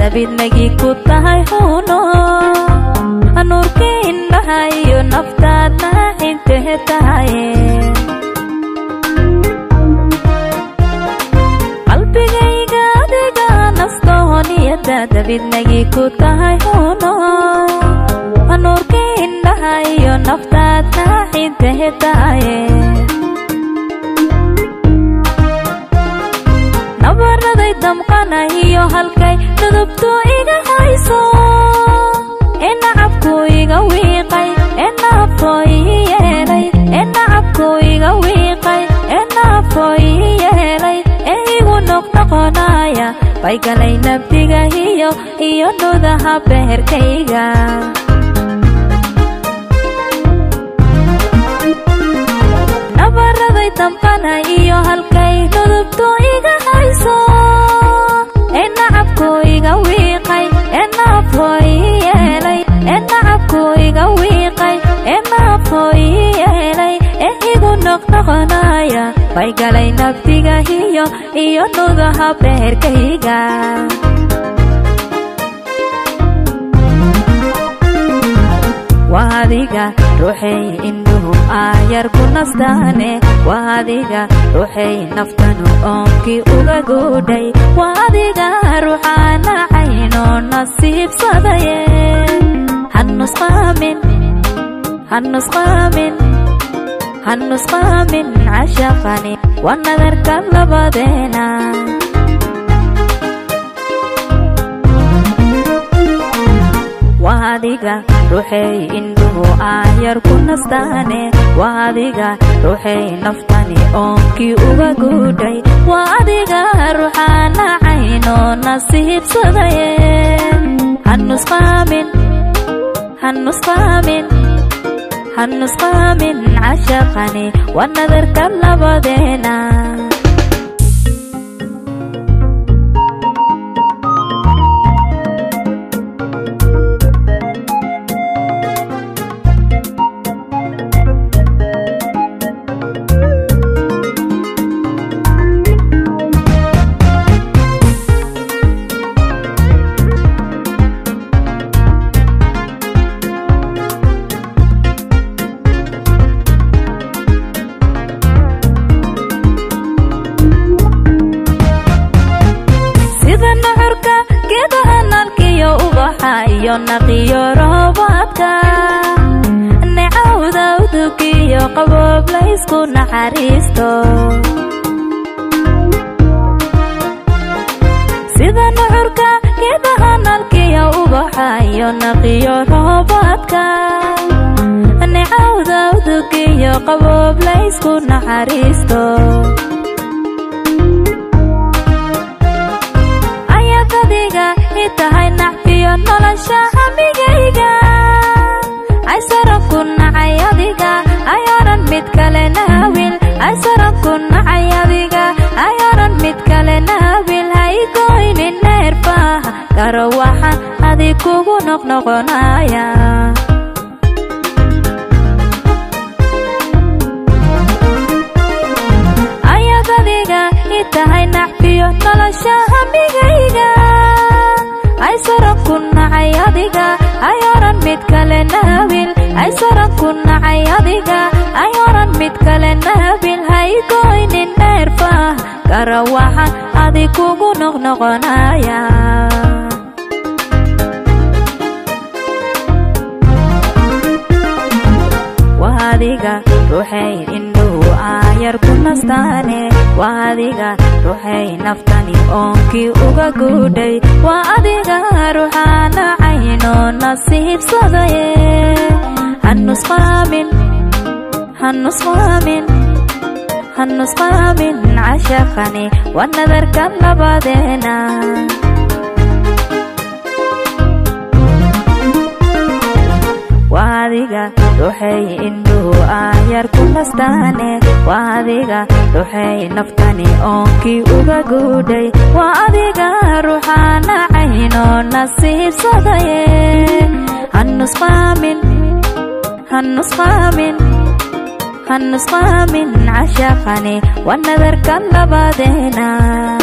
dabidnagii ku tahay huno nuurkii indhaha iyo naftaadna intehe tahaye qalbigayga adiga nastooniyada dabidnagii ku tahay huno nuurkii indhaha iyo naftaadna intehe tahaye nabaraday damqanahiyo halkay dudubtu iga hayso ee nacabku iga wiiqay ee naafo ii yeelay ee nacabku iga wiiqay ee naafo ii yeelay ee igu noqnoqonaya bay galay nabdigahiyo iyo nudaha beherkayga nabaraday damqana iyo halkay dudubtu iga hayso ee nacabku iga wiiqay ee naafo ii yeelay ee nacabku iga wiiqay ee naafo ii yeelay ee igu noqnoqonaya bay galay nabdigahiyo iyo nudaha beherkayga waa adiga ruuxay indhuhu aayar ku nastaane waa adiga ruuxay naftanu oonkii uga guudhay waa adiga ruuxaana caynoo nasiibsadaye hanusqaamin hanusqaamin hanusqaamin cashaqani waa nadarka labadeena waa adiga ruuxay indhuhu aayar ku nastaane waa adiga ruuxay naftani oonkii uga guudhay waa adiga ruuxaana caynoo nasiibsadaye hanusqaamin hanusqaamin hanusqaamin cashaqani waa nadarka labadeena sida nuxurka geedaha nalkiyo ubaxa iyo naqiyo roobaadka necawda udugiyo qaboob laysku naxariisto sida nuxurka geedaha nalkiyo ubaxa iyo naqiyo roobaadka necawda udugiyo qaboob laysku naxariisto ayaad adiga i tahay nacfiyo nolosha hamigayga aysaran ku nacay adiga ayaanan mid kale naawil aysaran ku nacay adiga ayaanan mid kale naawil haygoynin neerfaha garo waxaan adig kugu noqnoqonaya ayaad adiga i tahay nacfiyo nolosha hamigayga aysaran ku nacay adiga ayaanan mid kale naawil aysaran ku nacay adiga ayaanan mid kale naawil haygoynin neerfaha gara waxaan adig kugu noqnoqonaya waa adiga ruuxay indhuhu aayar ku nastaane waa adiga ruuxay naftani oonkii uga guudhay waa adiga ruuxaana caynoo nasiibsadaye hanusqaamin hanusqaamin hanusqaamin cashaqani waa nadarka labadeena waa adiga ruuxay indhuhu aayar ku nastaane waa adiga ruuxay naftani oonkii uga guudhay waa adiga ruuxaana caynoo nasiibsadaye hanusqaamin hanusqaamin hanusqaamin cashaqani waa nadarka labadeena